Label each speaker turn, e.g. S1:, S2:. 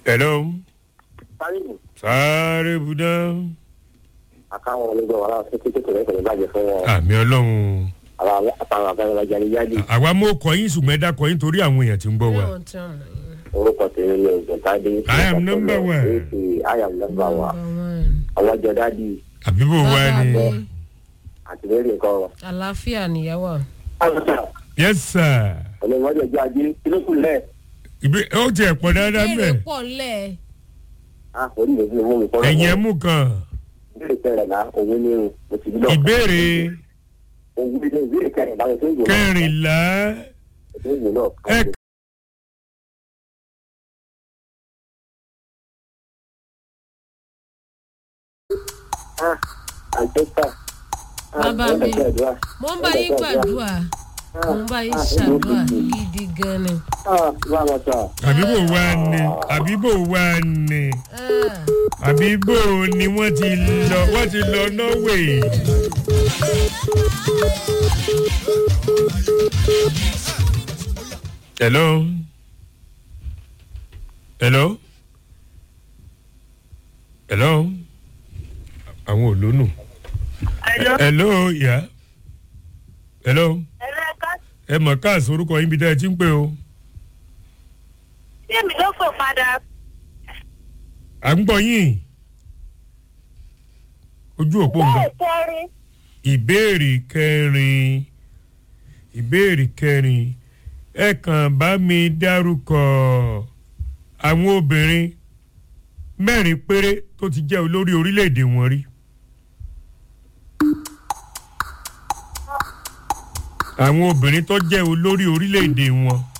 S1: hello
S2: sáyẹ̀wò
S1: sáré buná
S2: àkáwọn onígbà wàrà fún kékeré rẹ̀ kò ní bàjẹ́ fún wọn
S1: àmì ọlọ́run
S2: àwọn àtàwọn àgbàlagbà jáde jáde
S1: àwa mú kọyìn ṣùgbọ́n ẹ dá kọyìn torí àwọn èèyàn tí ń gbọ́ wa.
S3: Yóò tán.
S2: orúkọ tèmi ni ògùntàdé.
S1: I am number one.
S2: I am number one.
S3: Number one.
S2: àwọn jọ dádì
S1: àbí bò wá
S3: Bàbá
S1: ni.
S3: mi,
S2: àti lórí nǹkan wọn.
S3: àlàáfíà nìyàwó.
S1: yes sir.
S2: olùwọ́jọ jẹ́ ajé kí ló kù lẹ̀.
S1: ìbí ó tiẹ̀ pọ̀ dáadáa
S3: Béèrè
S1: bẹ́ẹ̀.
S3: pọ̀ lẹ̀.
S2: ah orí mi fi mú mi kọ́
S1: ẹ̀yìn ẹ̀ mú kan.
S2: ìbéèrè kẹrìnlá òwe ní irun mo ti gbọ́.
S1: ìbéèrè
S2: òwe ní ìbéèrè kẹrìnlá mo ti ń gbò náà.
S1: kẹrìnlá
S2: mo ti ń gbò náà.
S1: ẹ
S2: ah àjọpà.
S3: Bàbá mi. Mo ń bá yín gbàdúrà. Mo ń bá yín ṣàdúrà gidi gan ni.
S2: ah bá a ma sọ.
S1: àbí bò wá ni àbí bò wá ni
S3: Ah,
S1: àbí bò ni wọ́n ti lọ wọ́n ti lọ norway. hello hello hello àwọn ò lónù.
S4: Hello.
S1: hello ìyá hello
S4: ẹ̀rọ ẹ̀ka
S1: ẹ mọ̀ káàsì orúkọ yín bí dá ẹ ti ń pè o.
S4: tí èmi ló fò padà
S1: à ń gbọ́ yín ojú òpó ń gbọ́.
S4: bẹ́ẹ̀ kẹrin
S1: ìbéèrè kẹrin ìbéèrè kẹrin ẹ kàn bá mi dárúkọ àwọn obìnrin mẹ́rin péré tó ti jẹ́ olórí orílẹ̀-èdè wọn rí. àwọn obìnrin tó jẹ́ olórí orílẹ̀-èdè wọn